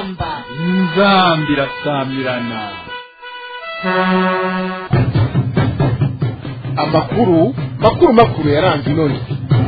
inzamba inzamba irasamirana amakuru makuru makuru yaranze inoni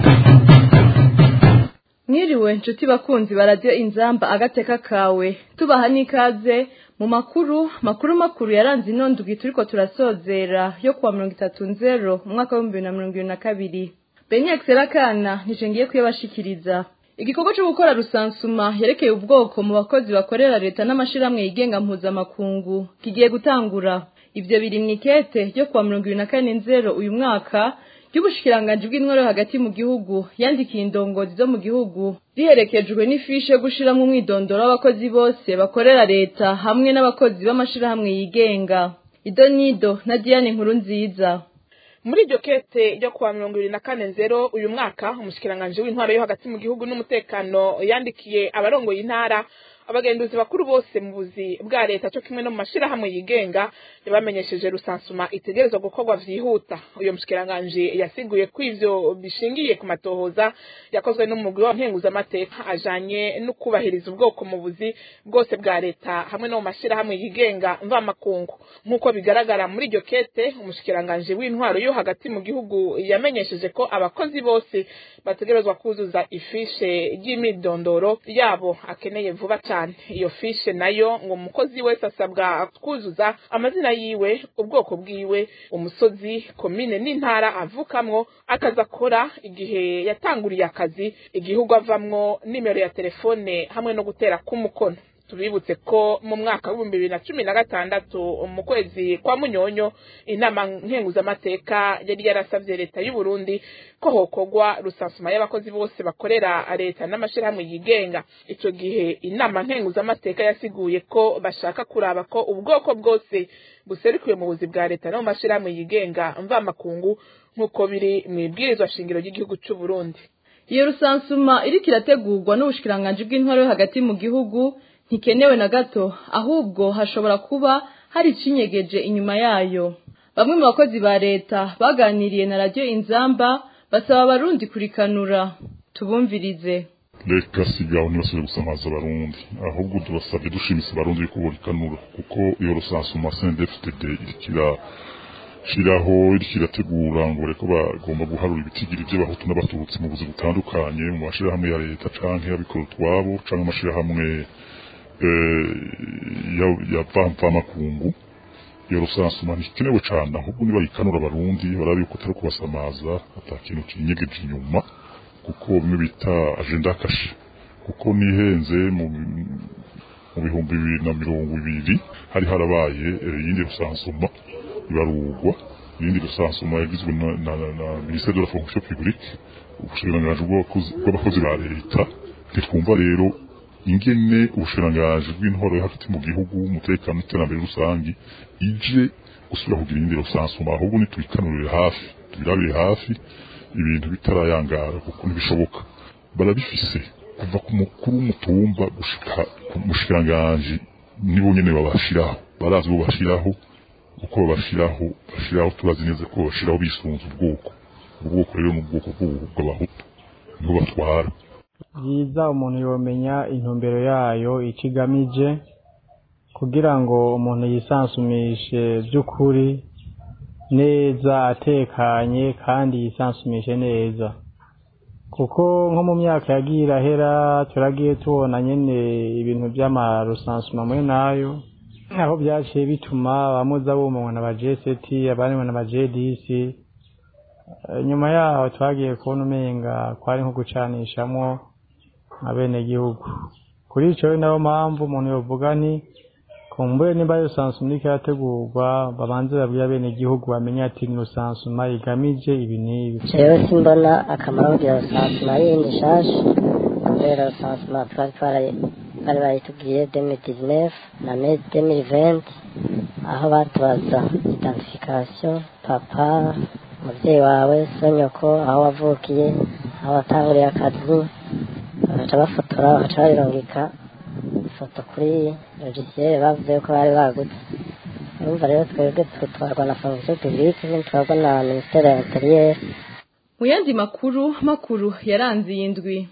mwiriwe nshuti bakunzi baradiyo inzamba agateka kawe tubaha n'ikaze mu makuru makuru makuru yaranze inondwi turiko turasozera yo kuwa mirongo itatu nzero mu mwaka w'ibihumbi bibiri na mirongo ibiri na kabiri benyakisi rakana nije ngiye kuyabashikiriza igikorwa cyo gukora rusansuma yerekeye ubwoko mu bakozi bakorera leta n'amashirahamwe yigenga mpuzamakungu kigiye gutangura ivyo biri mw'ikete ryo kuwa mirongo ibiri na kane nzero uyu mwaka ry'ubushikiranganji bw'intwaro hagati mu gihugu yandikiye indongozi zo mu gihugu riherekejwe n'ifishe yo gushiramwo umwidondoro w'abakozi bose bakorera leta hamwe n'abakozi b'amashirahamwe yigenga idonido na diane nkuru nziza muri iryo kete ryo kuwa mirongo ibiri na kane nzero uyu mwaka umushikiranganji w'intwaro yo hagati mu gihugu n'umutekano yandikiye abarongoye intara abagenduzi bakuru bose mu buzi bwa leta cyo kimwe no mu mashirahamwe yigenga yabamenyesheje rusansuma itegerezwa gukorwa vyihuta uyo mushikiranganji yasiguye ko ivyo bishingiye ku matohoza yakozwe n'umugwi wa nkenguzamateka ajanye no kubahiriza ubwoko mu buzi bwose bwa leta hamwe no mu mashirahamwe yigenga mvamakungu nk'uko bigaragara muri iryo kete umushikiranganji w'intwaro yo hagati mu gihugu yamenyesheje ko abakozi bose bategerezwa kuzuza ifishe ry'imidondoro yabo akeneye vuba cyane cyane iyo fishe nayo ngo umukozi wese asabwa kuzuza amazina yiwe ubwoko bwiwe umusozi komine n'intara avukamwo akazi akora igihe yatanguriye akazi igihugu avamwo nimero ya telefone hamwe no gutera k'umukono tubibutse ko mu mwaka w'ibihumbi bibiri na cumi na gatandatu mu kwezi kwa munyonyo inama nkenguzamateka yari yarasabye leta y'u Burundi ko hokorwa rusansuma y'abakozi bose bakorera leta n'amashirahamwe yigenga ico gihe inama nkenguzamateka yasiguye ko bashaka kuraba ko ubwoko bwose buserukiwe mu buzi bwa leta no mu mashirahamwe yigenga mvamakungu nk'uko biri mu ibwirizwa shingiro ry'igihugu c'u Burundi iyo rusansuma iriko irategurwa n'ubushikiranganji bw'intwaro yo hagati mu gihugu ntikenewe na gato ahubwo hashobora kuba hari icinyegeje inyuma yayo bamwe mu bakozi ba leta baganiriye na radiyo inzamba basaba abarundi kurikanura tubumvirize reka sigaho ntibasubire gusamaza abarundi ahubwo turasabye dushimise abarundi yuko burikanura kuko iyo rusansuma sendefitd irikira shiraho iriko irategura ngo bareko bagomba guharura ibitigiri vy'abahutu n'abatutsi mu buzi butandukanye mu mashirahamwe ya leta canke y'abikora utwabo canke amashirahamwe ya vamvamakungu iyo rusansuma ntikenewe cane ahubwo nibayikanura abarundi barabe yuko atari kubasamaza ata kintu kinyegeje inyuma kuko bimwe bita agenda kashe kuko nihenze mu bihumbi bibiri na mirongo ibiri hari harabaye iyindi rusansuma ibarurwa iyindi rusansuma yagizwe na ministere de la fonction publique ubushikiranganji bw'abakozi ba leta ntitwumva rero ingene ubushikiranganji bw'intwaro yo hagati mu gihugu umutekano n'iterambere rusangi ije gusubira kugira iyindi rusansuma ahubwo nitubikanurire hafi tubirabire hafi ibintu bitarayangara kuko ntibishoboka barabifise kuva ku mukuru w'umutumba gushika ku mushikiranganji nibo nyene babashiraho barazi bo bashiraho uko babashiraho bashiraho turazi neza ko bashiraho bisunze ubwoko ubwoko rero ni ubwoko bw'abahutu nibo batwara byiza umuntu yomenya intumbero yayo icyo igamije kugira ngo umuntu yisansumishe by'ukuri neza atekanye kandi yisansumishe neza kuko nko mu myaka yagiye irahera turagiye tubona nyine ibintu by'amarusansuma muri nayo aho byaciye bituma abamuza bumanywa na ba jeseti abandi na ba jedisi nyuma yaho twagiye kubona umenga kwari nko gucanishamo abenegihugu kuri icyo nayo mpamvu umuntu yovuga ni kumbure nimba rusansuma iriko irategurwa babanze babwire abenegihugu bamenye ati ni rusansuma igamije ibi n'ibi jewe simbona akamaro kugira rusansuma yindi nshasha kubera rusansuma twari twari bari bayitubwiye demi dizinefu na me demi venti aho batubaza identification papa umubyeyi wawe so nyoko aho wavukiye aho watanguriye akazi bagaca bafotora bagaca babirungika ifoto kuri logiciel bavuze ko bari bagutse urumva rero twebwe tutwarwa na fonction publique ntitwarwa na ministere ya interieur mu yandi makuru makuru yaranze iyi ndwi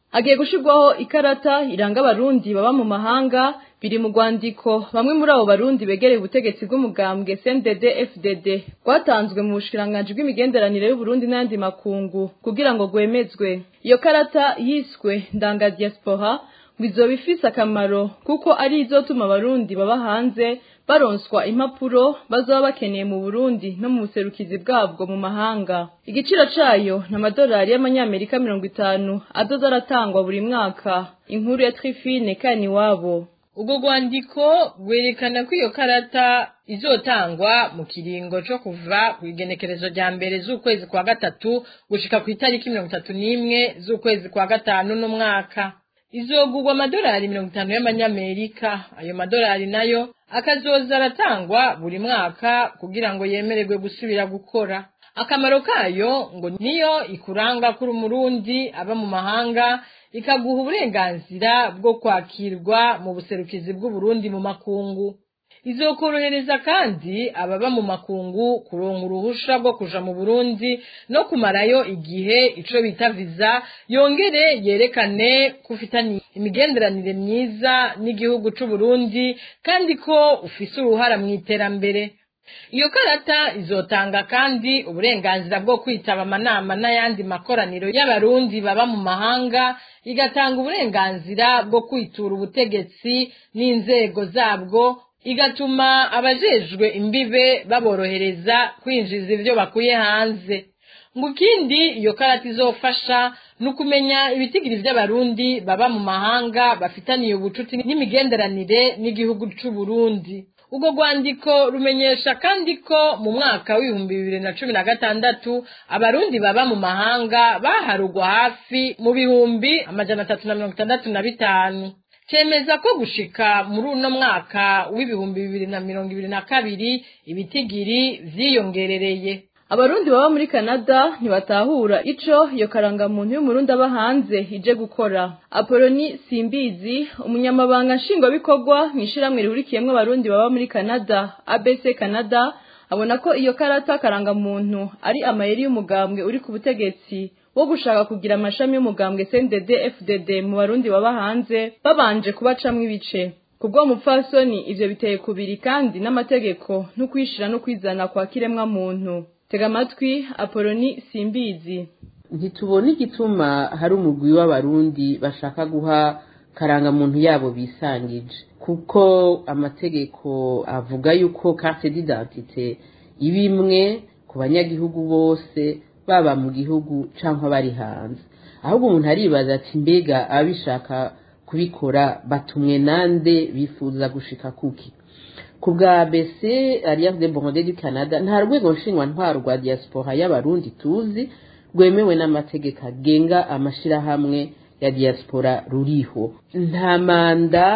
hagiye gushirwaho ikarata iranga abarundi baba mu mahanga biri mu rwandiko bamwe muri abo barundi begereye ubutegetsi bw'umugambwe CNDD FDD rwatanzwe mu bushikiranganji bw'imigenderanire y'Uburundi n'ayandi makungu kugira ngo gwemezwe iyo karata yiswe ndanga diaspora ngo izoba ifise akamaro kuko ari izotuma abarundi baba hanze baronswa impapuro bazoba bakeneye mu Burundi no mu buserukizi bwabwo mu mahanga igiciro cayo ni amadolari y'amanyamerika mirongo itanu azoza aratangwa buri mwaka inkuru ya Trifine Kaniwabo ubwo rwandiko rwerekana ko iyo karata izotangwa mu kiringo co kuva ku igenekerezo rya mbere z'ukwezi kwa gatatu gushika ku itariki mirongo itatu n'imwe z'ukwezi kwa gatanu n'umwaka izogurwa amadolari mirongo itanu y'amanyamerika ayo madolari nayo akazoza aratangwa buri mwaka kugira ngo yemererwe gusubira gukora akamaro kayo ngo niyo ikuranga kuri umurundi aba mu mahanga ikaguha uburenganzira bwo kwakirwa mu buserukizi bw'uburundi mu makungu izokorohereza kandi ababa mu makungu kuronka uruhusha rwo kuja mu burundi no kumarayo igihe ico bita viza yongere yerekane ko ufitanye imigenderanire myiza n'igihugu c'uburundi kandi ko ufise uruhara mu iterambere iyo karata izotanga kandi uburenganzira bwo kwitaba amanama n'ayandi makoraniro y'abarundi baba mu mahanga igatanga uburenganzira bwo kwitura ubutegetsi n'inzego zabwo igatuma abajejwe imbibe baborohereza kwinjiza ivyo bakuye hanze ngo ikindi iyo karata izofasha ni ukumenya ibitigiri vy'abarundi baba mu mahanga bafitaniye ubucuti n'imigenderanire n'igihugu c'uburundi ubwo rwandiko rumenyesha kandi ko mu mwaka w'ibihumbi bibiri na cumi na gatandatu abarundi baba mu mahanga baharugwa hafi mu bihumbi amajana atatu na mirongo itandatu na bitanu cemeza ko gushika muri uno mwaka w'ibihumbi bibiri na mirongo ibiri na kabiri ibitigiri vyiyongerereye abarundi baba muri Canada ntibatahura ico iyo karangamuntu y'umurundi aba hanze ije gukora Apoloni Simbizi umunyamabanga nshingwabikorwa mw'ishiramwe rihurikiyemwo abarundi baba muri Canada ABC Canada abona ko iyo karata karangamuntu ari amayeri y'umugambwe uri ku butegetsi wo gushaka kugira amashami y'umugambwe CNDD FDD mu barundi baba hanze babanje kubacamwo ibice kubwo mupfasoni ivyo biteye kubiri kandi n'amategeko no kwishira no kwizana kwa kiremwa muntu tega amatwi apoloni simbizi ntitubona igituma hari umugwi w'abarundi bashaka guha karangamuntu yabo bisangije kuko amategeko avuga yuko carte d'identité iba imwe ku banyagihugu bose baba mu gihugu cyangwa bari hanze ahubwo umuntu aribaza ati mbega ababishaka kubikora batumwe nande bifuza gushika kuki ku bwa BC Alliance des Burundais du Canada nta rwego ntwaro rwa diaspora y'abarundi tuzi rwemewe n'amategeko agenga amashirahamwe ya diaspora ruriho nta manda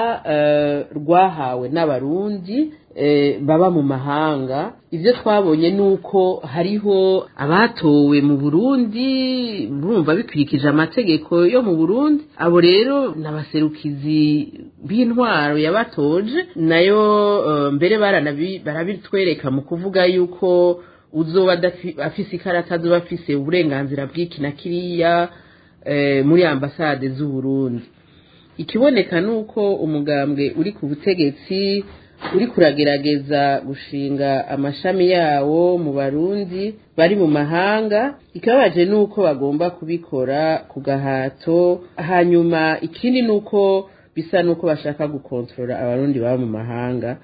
rwahawe n'abarundi baba mu mahanga ibyo twabonye ni uko hariho abatowe mu burundi bumva bikurikije amategeko yo mu burundi abo rero ni abaserukizi b'intwaro yabatoje nayo mbere barabitwereka mu kuvuga yuko uzoba afise ikarata azoba afise uburenganzira bw'iki na kiriya muri ambasade z'uburundi ikiboneka ni uko umugambwe uri ku butegetsi uri kuragerageza gushinga amashami yawo mu barundi bari mu mahanga ikibabaje ni uko bagomba kubikora ku gahato hanyuma ikindi ni uko bisa n'uko bashaka gukontorora abarundi baba mu mahanga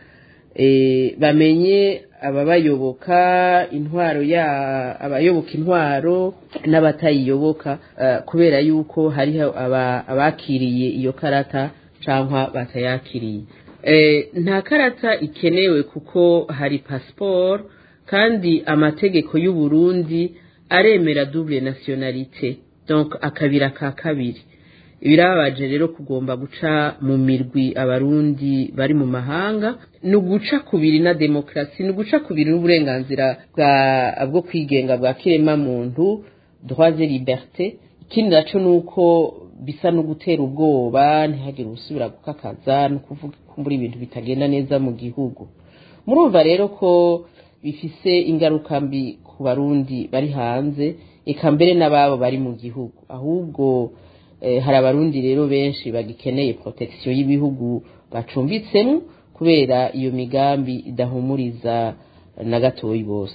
bamenye ababayoboka intwaro ya abayoboka intwaro n'abatayiyoboka kubera yuko hariho abakiriye iyo karata cyangwa batayakiriye nta karata ikenewe kuko hari pasiporo kandi amategeko y'u Burundi aremera double nationalité donc akabira ka kabiri birababaje rero kugomba guca mu mirwi abarundi bari mu mahanga ni uguca kubiri na demokarasi ni uguca kubiri n'uburenganzira bwo kwigenga bwa kiremamuntu droit et liberté ikindi naco ni uko bisa no gutera ubwoba ntihagire usubira gukakaza no kuvuga ibintu bitagenda neza mu gihugu murumva rero ko bifise ingaruka mbi ku barundi bari hanze eka mbere n'ababo bari mu gihugu ahubwo eh, hari abarundi rero benshi bagikeneye protection y'ibihugu bacumbitsemo kubera iyo migambi idahumuriza na gatoyi bose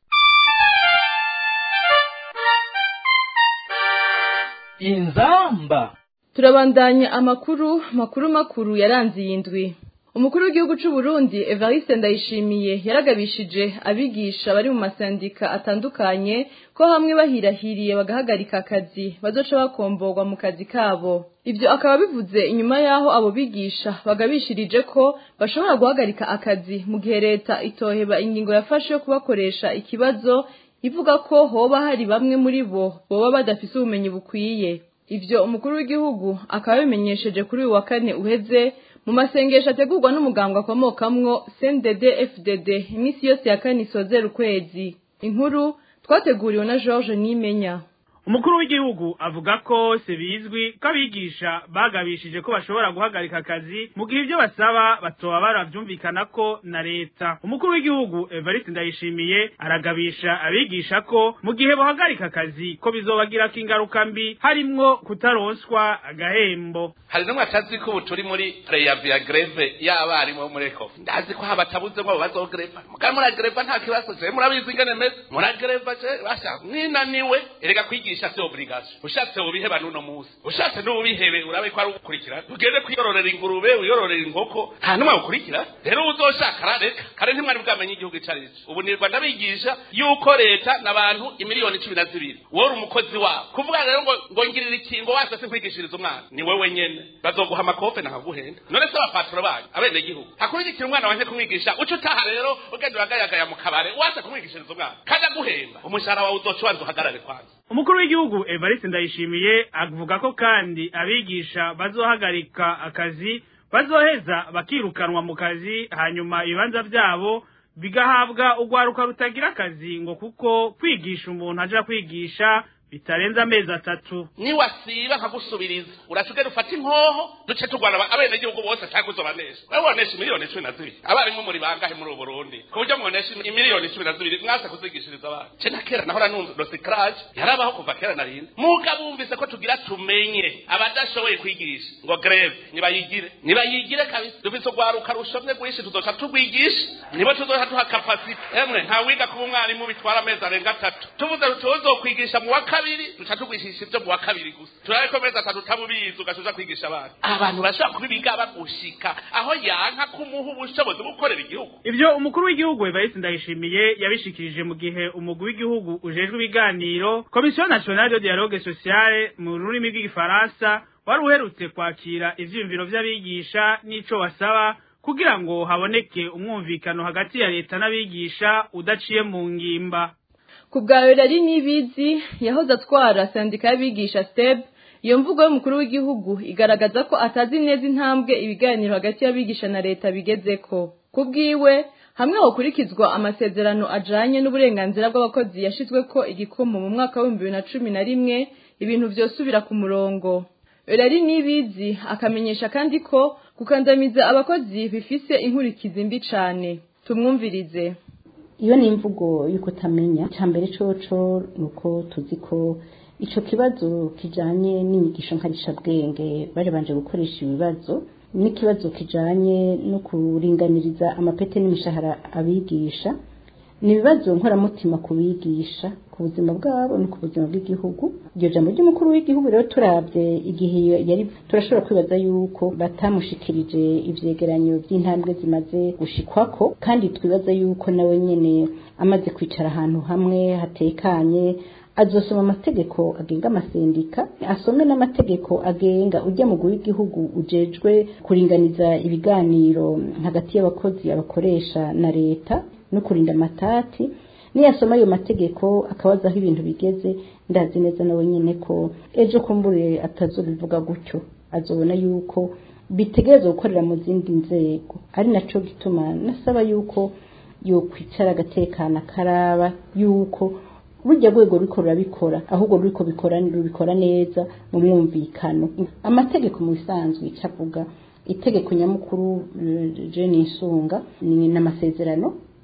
inzamba turabandanya amakuru makuru makuru yaranze iyi ndwi umukuru w'igihugu cy'u Burundi Evariste Ndayishimiye yaragabishije abigisha bari mu masandika atandukanye ko hamwe bahirahiriye bagahagarika akazi bazoca bakomborwa mu kazi kabo ibyo akaba bivuze inyuma y'aho abo bigisha bagabishirije ko bashobora guhagarika akazi mu gihe leta itoheba ingingo yafashe yo kubakoresha ikibazo ivuga ko hoba hari bamwe muri bo boba badafise ubumenyi bukwiye ivyo umukuru w'igihugu akaba yabimenyesheje kuri uyu wa kane uheze mu masengesho ategurwa n'umuganga akomokamwo CNDD FDD iminsi yose ya kane isozera ukwezi inkuru twateguriwe na George Nimenya umukuru w'igihugu avuga ko se bizwi ko abigisha bagabishije ko bashobora guhagarika akazi mu gihe ibyo basaba batoba baravyumvikana ko na leta umukuru w'igihugu Evariste Ndayishimiye aragabisha abigisha ko mu gihe bohagarika akazi ko bizobagirako ingaruka mbi harimwo kutaronswa agahembo hari n'umwe atazi ko ubu turi muri preyavi ya greve y'abarimu bo muri eko ndazi ko habatabuze ngo bazogreva mugabo muragreva nta kibazo je murabizi ingene meze muragreva je basha mwinaniwe erega kwigisha si obligation ushatse ubiheba n'uno munsi ushatse n'ubihebe urabe ko ari ugukurikira ugende kwiyororera ingurube wiyororera inkoko nta n'umwe ukurikira rero uzoshaka arareka kare ntimwari bwamenye igihugu ico ari co ubu nirwa ndabigisha yuko leta n'abantu imiliyoni cumi na zibiri wowe uri umukozi wabo kuvuga rero ngo ngo ngirira ikingo wase sinkwigishiriza umwana ni wewe nyene bazoguha amakofe nakaguhenda none se abapaturo banyu abenegihugu hakurikira umwana wanje kumwigisha uca utaha rero ugenda uragayagaya mu kabare wase kumwigishiriza umwana kandi aguhemba umushahara wawe uzoca ubanza uhagarare kwanza umukuru w'igihugu Evariste Ndayishimiye avuga ko kandi abigisha bazohagarika akazi bazoheza bakirukanwa mu kazi hanyuma ibibanza vyabo bigahabwa urwaruka rutagira akazi ngo kuko kwigisha umuntu aja kwigisha bitarenze amezi atatu niwasiba nkagusubiriza urasigaye ufata inkoho duce turwana abenegihugu bose cyangwa uzobanesha wewe wonesha miliyoni cumi na zibiri abarimu muri bangahe muri ubu burundi ku buryo mwonesha imiliyoni cumi na zibiri mwase kuzigishiriza abana ce na kera nahora numva dosikarage yarabaho kuva kera na rindi muga bumvise ko tugira tumenye abadashoboye kwigisha ngo greve nibayigire nibayigire kabisa dufise urwaruka rushomye rwinshi tuzoca turwigisha nibo tuzoca duha kapasite emwe nta wiga kuba umwarimu bitwara amezi arenga atatu tuvuze tuzokwigisha mu wa kabiri duca tugwishisha ibyo mu wa kabiri gusa turabe ko amezi atatu utabubizi ugacuza kwigisha abana abantu bashobora kubibiga bagushika aho yanka kumuha ubushobozi bwo gukorera igihugu ivyo umukuru w'igihugu Evariste Ndayishimiye yabishikirije mu gihe umugwi w'igihugu ujejwe ibiganiro Commission Nationale de Dialogue Social mu rurimi rw'igifaransa wari uherutse kwakira ivyiyumviro vy'abigisha n'ico basaba kugira ngo haboneke umwumvikano hagati ya leta n'abigisha udaciye mu ngimba ku bwawe rari n'ibizi yahoze atwara sandika y'abigisha steb iyo mvugo y'umukuru w'igihugu igaragaza ko atazi neza intambwe ibiganiro hagati y'abigisha na leta bigezeko ku bwiwe hamwe hokurikizwa amasezerano ajanye n'uburenganzira bw'abakozi yashizweko igikomo mu mwaka w'ibihumbi bibiri na cumi na rimwe ibintu vyosubira ku murongo rari n'ibizi akamenyesha kandi ko gukandamiza abakozi bifise inkurikizi mbi cane tumwumvirize iyo ni imvugo y'uko utamenya icya mbere coco ni uko tuzi ko icyo kibazo kijyanye n'inyigisho nkarishabwenge barebanje gukoresha ibibazo n'ikibazo kijyanye no kuringaniriza amapete n'imishahara abigisha ni ibibazo nkoramutima ku bigisha ku buzima bwabo no ku buzima bw'igihugu iryo jambo ry'umukuru w'igihugu rero turabye igihe yari turashobora kwibaza yuko batamushikirije ivyegeranyo by'intambwe zimaze gushikwako kandi twibaza yuko nawe nyene amaze kwicara ahantu hamwe hatekanye azosoma amategeko agenga amasendika asome n'amategeko agenga ujya mu w'igihugu ujejwe kuringaniza ibiganiro hagati y'abakozi abakoresha na leta no kurinda amatati niyasoma ayo mategeko akabaza aho ibintu bigeze ndazi neza nawe nyine ko ejo kumbure atazobivuga gutyo azobona yuko bitegereza gukorera mu zindi nzego ari naco gituma nasaba yuko yokwicara agatekana karaba yuko rujya rwego ruriko rurabikora ahubwo ruriko bikora rubikora neza mu mwumvikano amategeko mu bisanzwe icavuga itegeko nyamukuru je nisunga ni n'amasezerano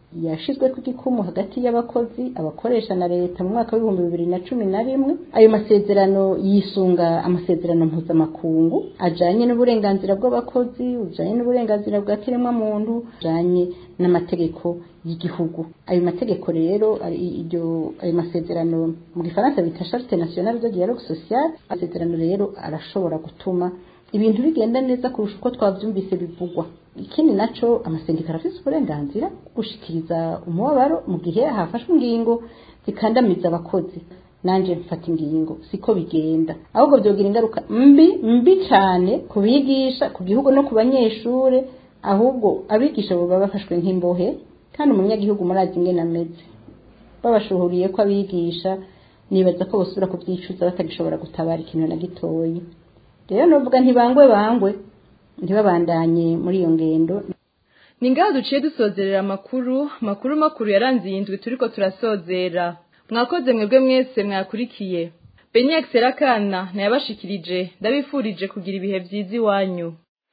yashizwe ku gikumu hagati y'abakozi abakoresha na leta mu mwaka w'ibihumbi bibiri na cumi na rimwe ayo masezerano yisunga amasezerano mpuzamakungu ajanye n'uburenganzira bw'abakozi ujanye n'uburenganzira bwa kiremwamuntu ujanye n'amategeko y'igihugu ayo mategeko rero iryo ayo masezerano mu gifaransa bita charte nationale de dialogue social amasezerano rero arashobora gutuma ibintu bigenda neza kurusha uko twavyumvise bivugwa ikindi naco amasendika arafise uburenganzira gushikiriza umubabaro mu gihe hafashwe ingingo zikandamiza abakozi nanje mfata ingingo siko bigenda ahubwo vyogira ingaruka mbi mbi cane ku bigisha ku gihugu no ku banyeshure ahubwo abigisha boba bafashwe nk'imbohe kandi umunyagihugu murazi ingene ameze babashuhuriye ko abigisha nibaza ko bosubira kuvyicuza batagishobora gutabara ikintu na gitoyi rero novuga ntibangwe bangwe ntibabandanye muri iyo ngendo ni ngaho duciye dusozerera amakuru makuru makuru yaranze iyi ndwi turiko turasozera mwakoze mwebwe mwese mwakurikiye benyex rakana ntiyabashikirije ndabifurije kugira ibihe vyiza iwanyu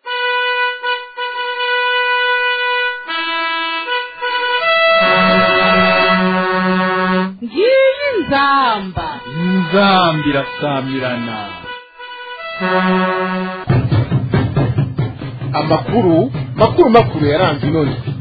ngiyi nzamba inzamba irasamirana amakuru makuru makuru yaranze inoni